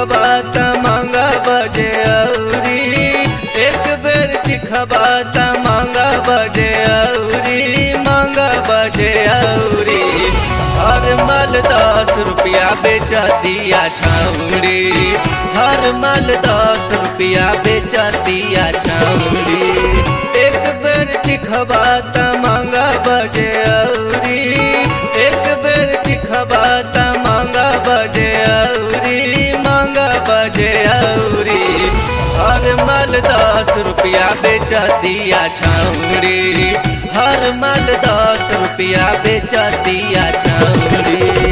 चिखबा त मांगा बजे औरी एक बेर चिखबा त मांगा बजे औरी मांगा बजे औरी हर मल दस रुपया बेच दिया छौरी हर मल दस रुपया बेच दिया छौरी एक बेर चिखबा त मांगा बजे औरी एक बेर चिखबा त मांगा बजे औरी मांगा बजे औरी हर मल दस रुपया बेच दिया छौरी हर मल दस रुपया बेच दिया छौरी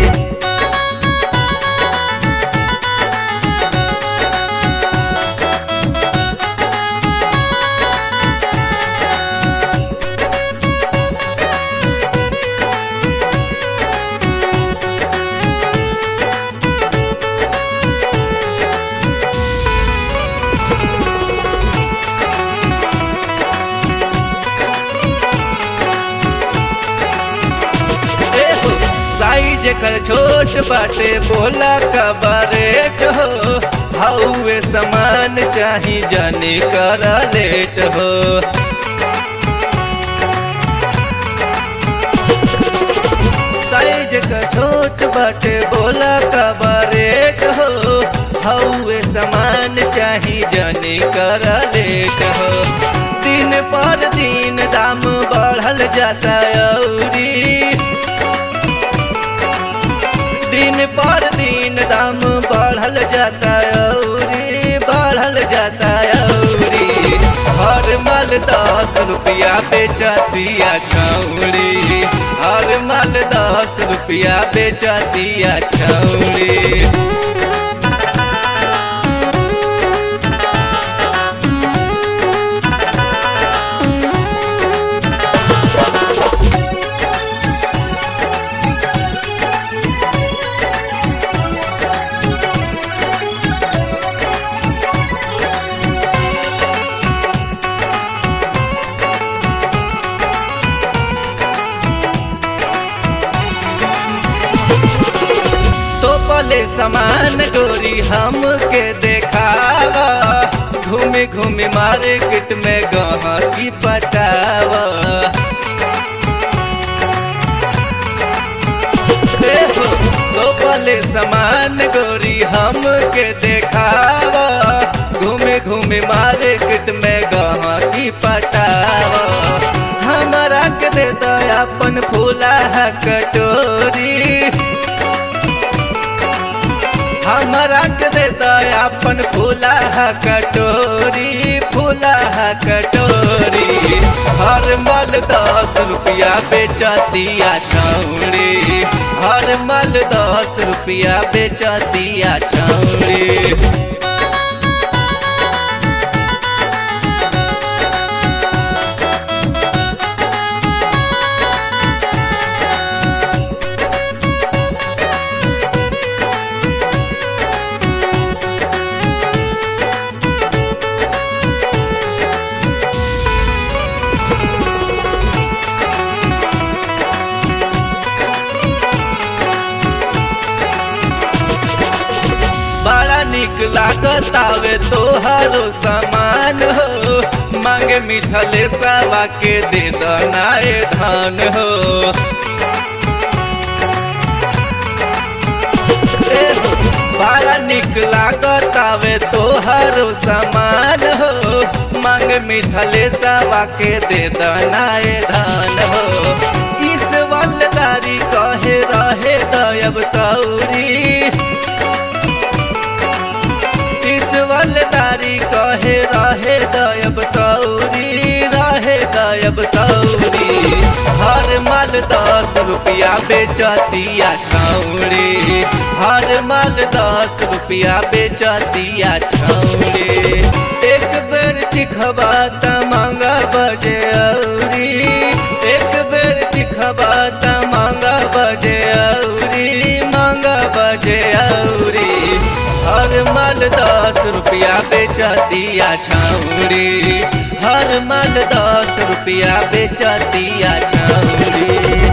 एहो, साइज कर छोट बाटे बोला कबरेट हो हौवे समान चाही जाने कर लेट हो साइज का छोट बाटे बोला कबरेट हो हौवे समान चाही जाने कर लेट हो दिन पर दिन दाम बढ़ल जाता औरी दिन पर दिन दाम बढ़ल जाता औरी बढ़ल जाता औरी हर मल दस रुपया बेच दिया छौरी हर मल दस रुपया बेच दिया छौरी तो पले समान गोरी हमके देखावा घूमे घूमे मार्केट में गहकी पटावा एहो, तो पले समान गोरी हमके देखावा घूमे घूमे मार्केट में गहकी पटावा हमारा के दे दो अपन फूला कटोरी हमरा के दे अपन फूला कटोरी फूला कटोरी हर मल दस रुपया बेच दिया छौरी हर मल दस रुपया बेच दिया छौरी बड़ा निक लागत आवे तोहरो सामान हो मांगे मिथले सवा के दे दनाए धान हो एहो, बड़ा निक लागत आवे तोहरो सामान हो मांगे मिथले सवा के दे दनाए धान हो इस वालदारी कहे रहे दयब सौरी वालदारी कहे रहे दयब सौरी रहे दयब सौरी हर माल दस रुपया बेच दिया छौरी हर माल दस रुपया बेच दिया छौरी एक बेर चिखबा त मांगा बजे औरी एक बेर चिखबा त मांगा बजे औरी मांगा बजे औरी हर मल दस रुपया बेच दिया छौरी हर मल दस रुपया बेच दिया छौरी